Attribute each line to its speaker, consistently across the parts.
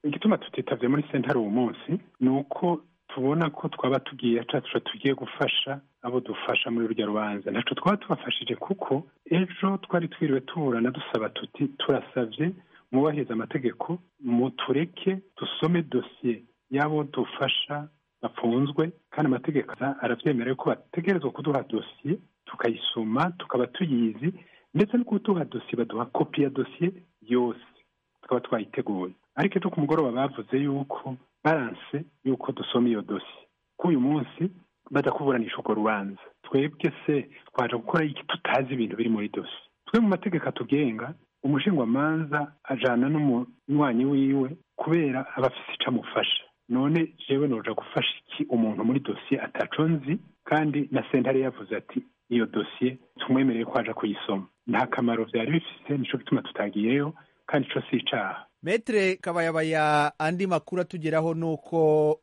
Speaker 1: igituma tutitavye muri sentare uwo munsi ni uko tubona ko twaba tugiye cacu tugiye gufasha abo dufasha muri rurya rubanza ntaco twaba tubafashije kuko ejo twari twiriwe tuburana dusaba tuti turasavye mwubahiriza amategeko mutureke dusome dosiye y'abo dufasha bafunzwe kandi amategeko aravyemera ko bategerezwa kuduha dosiye tukayisoma tukaba tuyizi ndetse no kuduha dosiye baduha kopi ya dosiye yose tukaba twayiteguye ariko ejo ku mugoroba bavuze yuko baranse yuko dusoma iyo dosiye ko uyu munsi baza kuburanisha urwo rubanza twebwe se twaje gukora iki tutazi ibintu biri muri dosiye twe mu mategeko atugenga umushingwamanza ajana n'umunywanyi wiwe kubera aba afise ico amufasha none jewe noja gufasha iki umuntu muri dosiye ataco nzi kandi na sentare yavuze ati iyo dosiye tumwemereye ko aja kuyisoma nta kamaro vyari bifise nico gituma tutagiyeyo kandi ico si icaha
Speaker 2: metere kabayabaya andi makuru atugeraho ni uko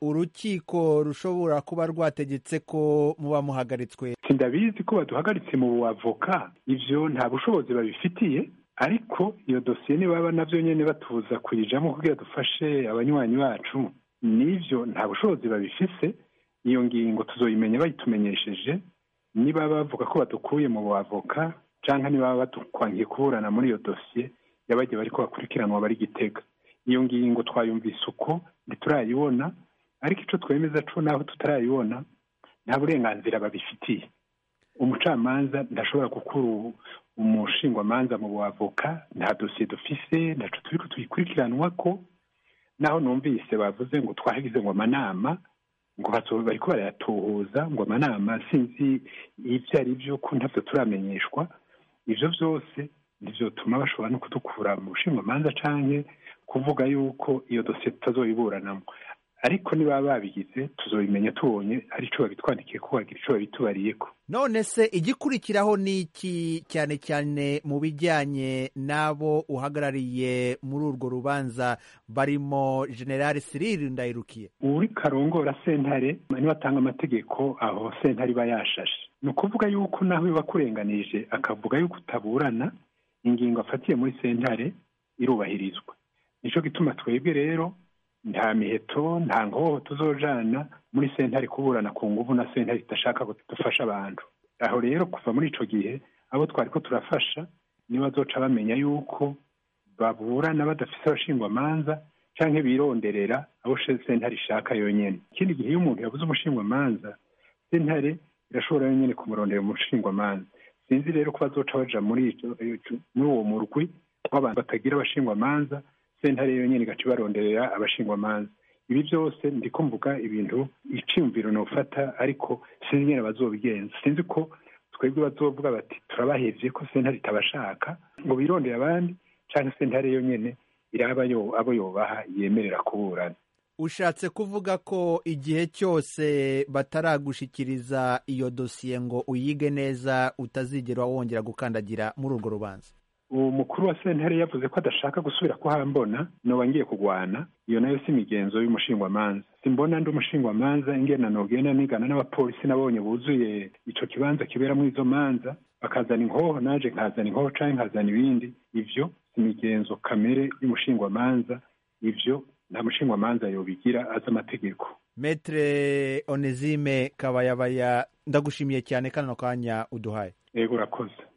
Speaker 2: urukiko rushobora kuba rwategetse ko muba muhagaritswe
Speaker 1: sindabizi ko baduhagaritse mu buavoka ivyo nta bushobozi babifitiye ariko iyo dosiye nibaba navyo nyene batubuza kuyijamo kugira dufashe abanywanyi bacu nivyo nta bushobozi babifise iyo ngingo tuzoyimenya bayitumenyesheje niba bavuga ko badukuye mu buavoka canke niba badukwankiye kuburana muri iyo dosiye yabagiye bariko bakurikiranwa bari gitega iyo ngingo twayumvise uko ntiturayibona ariko ico twemeza co naho tutarayibona nta burenganzira babifitiye umucamanza ndashobora gukura umushingwamanza mu buavoka nta dosiye dufise ntaco turiko tuyikurikiranwa ko naho numvise bavuze ngo twagize ngo amanama ngo bariko barayatuhuza ngo amanama sinzi ivyo ari vyo ko ntavyo turamenyeshwa ivyo vyose ntivyotuma bashobora no kudukura mu bushingwamanza canke kuvuga yuko iyo dosiye tutazoyiburanamo ariko niba babigize tuzobimenya tubonye hari ico babitwandikiye ko bagira ico babitubariyeko
Speaker 2: none se igikurikiraho ni iki cyane cyane mu bijyanye n'abo uhagarariye muri urwo rubanza barimo generali Cyril Ndayirukiye
Speaker 1: uri karongora sentare niba atanga amategeko aho sentare iba yashashe ni ukuvuga yuko naho biba akurenganije akavuga yuko utaburana ingingo afatiye muri sentare irubahirizwa nico gituma twebwe rero nta miheto nta nkoho tuzojana muri sentare kuburana ku nguvu na sentare idashaka dufasha abantu aho rero kuva muri ico gihe abo twari ko turafasha nibo bazoca bamenya yuko baburana badafise abashingwamanza canke bironderera abo sentare ishaka yonyene ikindi gihe iyo umuntu yabuze umushingwamanza sentare irashobora yonyene kumurondera umushingwamanza sinzi rero ko bazoca baja muri muri uwo murwi w'abantu batagira abashingwamanza sentare yonyene igaca ibaronderera abashingwamanza ibi byose ndiko mvuga ibintu iciyumviro nofata ariko sinzi nyene bazobigenza sinzi ko twebwe bazovuga bati turabahevye ko sentare itabashaka ngo birondere abandi canke sentare yonyene iraba yo abo yobaha yemerera kuburana
Speaker 2: ushatse kuvuga ko igihe cyose bataragushikiriza iyo dosiye ngo uyige neza utazigera wongera gukandagira muri urwo rubanza
Speaker 1: uwo mukuru wa sentare yavuze ko adashaka gusubira kuhambona noba ngiye kugwana iyo nayo si imigenzo y'umushingwamanza simbona ndi umushingwamanza ingena nogenda nigana n'abapolisi nabonye buzuye ico kibanza kiberamwo izo manza bakazana inkoho naje nkazana inkoho canke nkazana ibindi ivyo si imigenzo kamere y'umushingwamanza ivyo nta mushingwamanza yobigira azi amategeko
Speaker 2: metre onesime kabayabaya ndagushimiye cyane kano kanya uduhaye
Speaker 1: yego urakoze